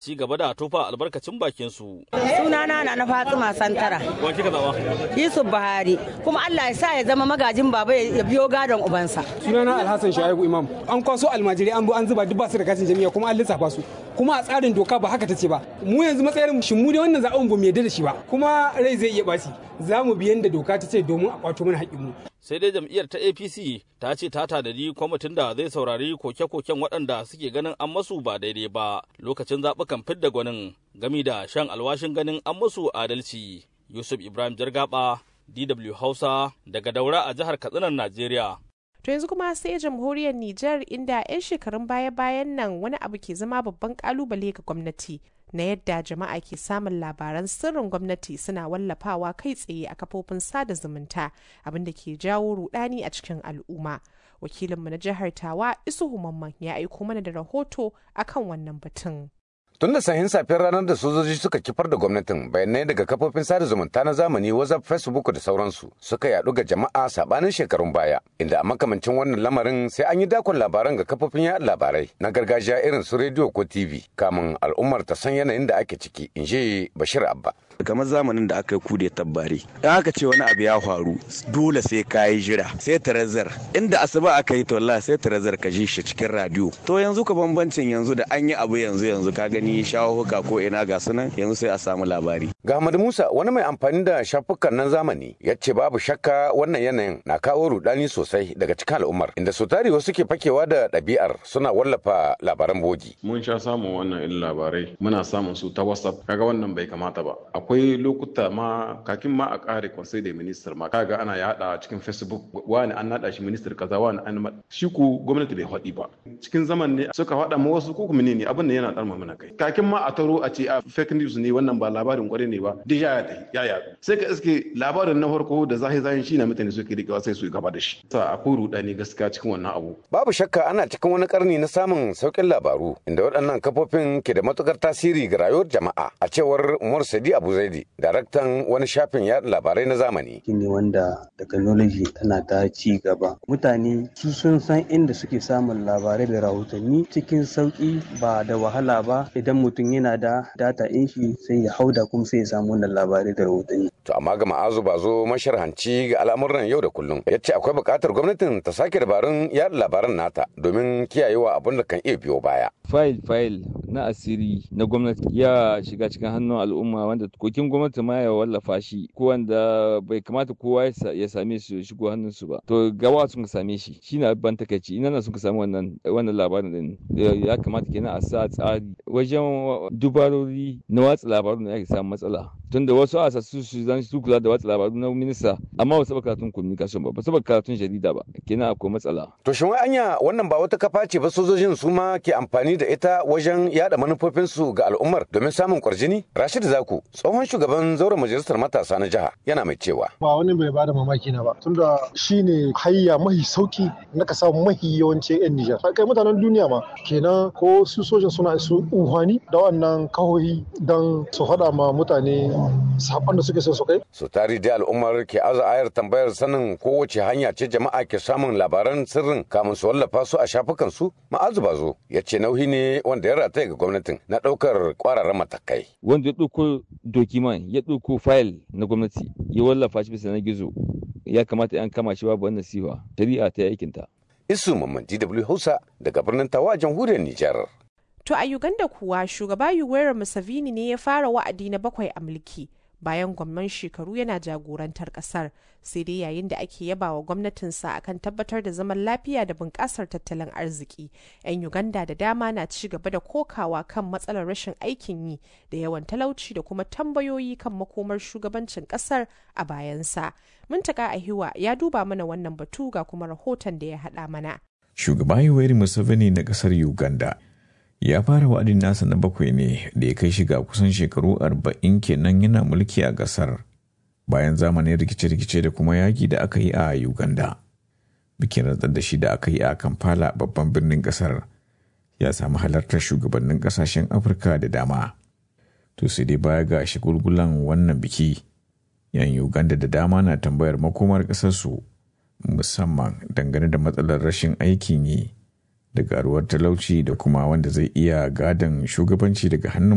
ci gaba da tofa albarkacin bakin su. Sunana na na Fatima Santara. Wa kika zaba? Yusuf Buhari. Kuma Allah ya sa ya zama magajin baba ya biyo gadon ubansa. Sunana Alhassan Shaibu Imam. An kwaso almajirai an zo an zuba duk ba su da katin jami'a kuma an lissafa su. Kuma a tsarin doka ba haka ta ce ba. Mu yanzu matsayin shin mu da wannan zaɓen ba mu yarda da shi ba. Kuma rai zai iya ɓaci. Za mu biyan da doka ta ce domin a kwato mana haƙƙinmu. sai dai jam'iyyar ta apc ta ce ta tadadi kwamitin da zai saurari koke-koken waɗanda suke ganin an masu ba daidai ba lokacin zaɓukan fidda gwanin gami da shan alwashin ganin an masu adalci yusuf ibrahim jargaba dw hausa daga daura a jihar katsinan najeriya To yanzu kuma sai jamhuriyar Nijar inda 'yan shekarun baya-bayan nan wani abu ke zama babban kalubale ga gwamnati na yadda jama'a ke samun labaran sirrin gwamnati suna wallafawa kai tsaye a kafofin sada zumunta abinda ke jawo rudani a cikin al'umma. Wakilinmu na jihar Tawa Isuhu Mamman ya aiko mana da rahoto akan wannan batun. Tun da sahin safiyar ranar da sojoji suka kifar da gwamnatin bayanai daga kafofin sada zumunta na zamani WhatsApp, Facebook da sauransu suka yadu ga jama'a sabanin shekarun baya inda a makamancin wannan lamarin sai an yi dakon labaran ga kafofin yaɗa labarai na gargajiya irin su rediyo ko TV kamun al'ummar ta san yanayin da ake ciki in ji Bashir Abba. kamar zamanin da aka yi kude tabbari in aka ce wani abu ya faru dole sai ka yi jira sai tarazar inda asuba aka yi tolla sai tarazar ka ji shi cikin radio to yanzu ka bambancin yanzu da an yi abu yanzu yanzu ka gani shahuka ko ina ga sunan yanzu sai a samu labari ga Ahmad Musa wani mai amfani da shafukan nan zamani ya ce babu shakka wannan yanayin na kawo rudani sosai daga cikin al'ummar inda su tari wasu ke fakewa da ɗabi'ar suna wallafa labaran bogi mun sha samun wannan irin labarai muna samun su ta whatsapp kaga wannan bai kamata ba akwai lokuta ma kakin ma a kare conseil da minister ma kaga ana yada cikin facebook wani an nada shi minister kaza wani an shi ku gwamnati bai faɗi ba cikin zaman ne suka faɗa ma wasu ko kuma ne abin da yana ɗarma mana kai kakin ma a taro a ce a fake news ne wannan ba labarin kwarai ne ba duk ya ya ya yaɗu sai ka iske labarin na farko da zahi zahin shi na mutane suke rikewa sai su gaba da shi sa akwai rudani gaskiya cikin wannan abu babu shakka ana cikin wani karni na samun saukin labaru inda waɗannan kafofin ke da matukar tasiri ga rayuwar jama'a a cewar Umar Sadi Abu Zaidi daraktan wani shafin yaɗa labarai na zamani. ne wanda technology tana ta ci gaba. Mutane su sun san inda suke samun labarai da rahotanni cikin sauƙi ba da wahala ba idan mutum yana da data in shi sai ya hauda kuma sai ya samu wannan labarai da rahotanni. To amma ga ma'azu ba zo masharhanci ga al'amuran yau da kullum ya ce akwai buƙatar gwamnatin ta sake dabarun yaɗa labaran nata domin kiyayewa abin da kan iya biyo baya. Fayil-fayil na asiri na gwamnati ya shiga cikin hannun al'umma wanda kokin gwamnati ma ya wallafa shi ko wanda bai kamata kowa ya same su shigo hannun su ba to gawa sun same shi shine ban takaici ina na sun sami wannan wannan labarin din ya kamata kenan a sa tsari wajen dubarori na watsa labarun da ake samu matsala tunda wasu a su su zan su kula da watsa labaru na minista amma ba saba karatun communication ba ba saba karatun jarida ba kenan akwai matsala to shin wai anya wannan ba wata kafa ce ba sojojin su ma ke amfani da ita wajen yada manufofinsu ga al'ummar domin samun kwarjini Rashid Zaku tsohon shugaban zauren majalisar matasa na jiha yana mai cewa ba wani bai bada mamaki na ba tunda shine hayya mahi sauki na ka samu mahi yawancin yan Nijar kai mutanen duniya ma kenan ko su sojan suna su unhwani da wannan kahohi don su faɗa ma mutane saƙon da suke son su kai su tari da al'ummar ke aza ayar tambayar sanin kowace hanya ce jama'a ke samun labaran sirrin kamun su wallafa su a shafukan su ma'azu bazo ya ce nauyi ne wanda ya rataya ga gwamnatin na ɗaukar ƙwararren matakai wanda ya ɗauko dokiman ya ɗauko fayil na gwamnati ya wallafa shi bisa na gizo ya kamata an kama shi babu wannan siwa shari'a ta aikinta. Isu Mamman DW Hausa daga birnin Tawa jamhuriyar Nijar. To a Uganda kuwa shugaba Yoweri Museveni ne ya fara wa'adi na bakwai a mulki bayan gwamnan shekaru yana jagorantar kasar sai dai yayin da ake yaba wa gwamnatinsa akan tabbatar da zaman lafiya da bunƙasar tattalin arziki 'yan uganda da dama na ci gaba da kokawa kan matsalar rashin aikin yi da yawan talauci da kuma tambayoyi kan makomar shugabancin kasar a bayansa muntaka ahiwa ya duba mana wannan batu ga kuma rahoton da ya haɗa mana shugaba yoweri museveni na kasar uganda ya fara wa'adin nasa na bakwai ne da ya kai shiga kusan shekaru arba'in kenan yana mulki a ƙasar bayan zamanin rikice-rikice da kuma yaƙi da aka yi a uganda bikin rantsar da shi da aka yi a kampala babban birnin ƙasar ya samu halartar shugabannin ƙasashen afirka da dama to sai dai baya ga shagulgulan wannan biki yan uganda da dama na tambayar makomar ƙasarsu musamman dangane da matsalar rashin aikin yi da garuwar talauci da kuma wanda zai iya gadon shugabanci daga hannun